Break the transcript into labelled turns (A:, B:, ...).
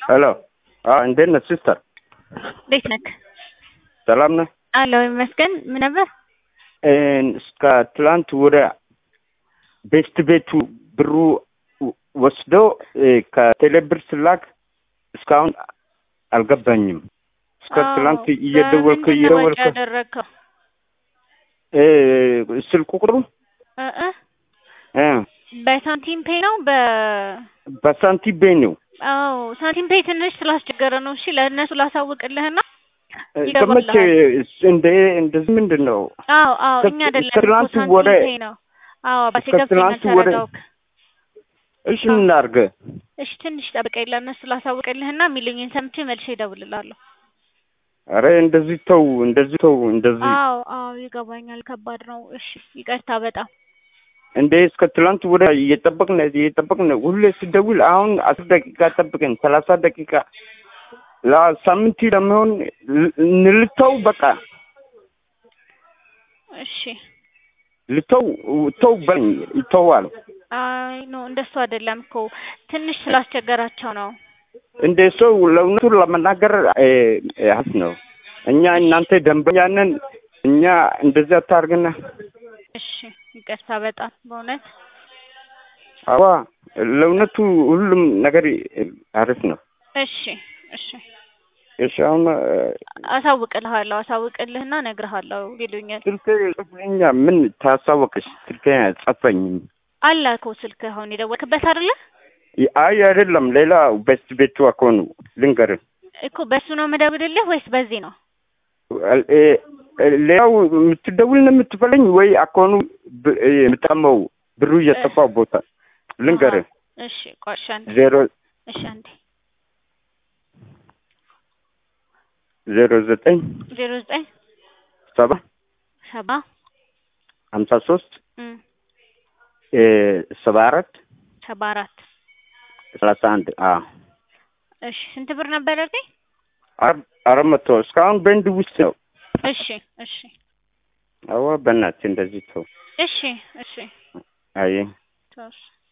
A: ሄሎ እንዴት ነህ ሲስተር?
B: እንዴት ነህ?
A: ሰላም ነህ?
B: አለሁ ይመስገን። ምን ነበር?
A: እስከ ትላንት ወደ ቤስት ቤቱ ብሩ ወስዶ ከቴሌብር ስላክ እስካሁን አልገባኝም። እስከ ትላንት እየደወልክ እየደወልክ
B: ያደረግከው
A: ስልክ ቁጥሩ
B: በሳንቲም ፔ ነው በ
A: በሳንቲም ቤ ነው።
B: አዎ ሳንቲም ፔ ትንሽ ስላስቸገረ ነው። እሺ ለእነሱ ላሳውቅልህና
A: ከመቼ እንደ እንደዚህ ምንድን ነው?
B: አዎ አዎ እኛ አይደለም
A: ከትላንት
B: ሳንቲም
A: ወደ
B: ፔ ነው። አዎ አባቴ ገብቶኛል፣
A: ከትላንት ወደ
B: ተረዳሁክ።
A: እሺ ምን ላድርግ?
B: እሺ ትንሽ ጠብቀኝ፣ ለእነሱ ላሳውቅልህና የሚሉኝን ሰምቼ መልሼ እደውልልሃለሁ።
A: አረ እንደዚህ ተው፣ እንደዚህ ተው፣ እንደዚህ
B: አዎ አዎ ይገባኛል፣ ከባድ ነው። እሺ ይቅርታ በጣም
A: እንደ እስከ ትላንት ወደ እየጠበቅን እየጠበቅን ሁሌ ስደውል አሁን አስር ደቂቃ ጠብቀን ሰላሳ ደቂቃ ለሳምንት ለሚሆን እንልተው በቃ
B: እሺ
A: ልተው ተው በለኝ ይተዋል።
B: አይ ኖ እንደሱ አይደለም እኮ ትንሽ ስላስቸገራቸው ነው።
A: እንደ ሰው ለእውነቱ ለመናገር ሀስ ነው። እኛ እናንተ ደንበኛ ነን። እኛ እንደዚያ አታርግና።
B: እሺ ይቅርታ በጣም በእውነት
A: አዋ ለእውነቱ ሁሉም ነገር አሪፍ ነው።
B: እሺ እሺ
A: እሺ አሁን
B: አሳውቅልሃለሁ አሳውቅልህና እነግርሃለሁ ይሉኛል።
A: ስልክ ጽፍልኛ ምን ታሳወቅሽ? ስልክ ጸፈኝም
B: አለ እኮ ስልክ አሁን የደወልክበት አይደለ
A: አይ አይደለም፣ ሌላ በስት ቤቱ አኮኑ ልንገርህ
B: እኮ በሱ ነው የምደውልልህ ወይስ በዚህ ነው?
A: ሌላው የምትደውል ነው የምትፈልኝ ወይ አኮኑ የምጠቀመው ብሩ እየጠፋው ቦታ ልንገርህ።
B: እሺ ቆይ እሺ አንዴ
A: ዜሮ
B: እሺ አንዴ
A: ዜሮ ዘጠኝ
B: ዜሮ ዘጠኝ
A: ሰባ
B: ሰባ
A: ሀምሳ ሶስት
B: እም
A: ሰባ አራት
B: ሰባ አራት
A: ሰላሳ አንድ አዎ
B: እሺ ስንት ብር ነበር ያልከኝ?
A: አራት መቶ እስካሁን በንድ ውስጥ ነው።
B: እሺ እሺ
A: አዋ በእናትህ እንደዚህ ተው።
B: እሺ እሺ
A: አይ
B: ተውሽ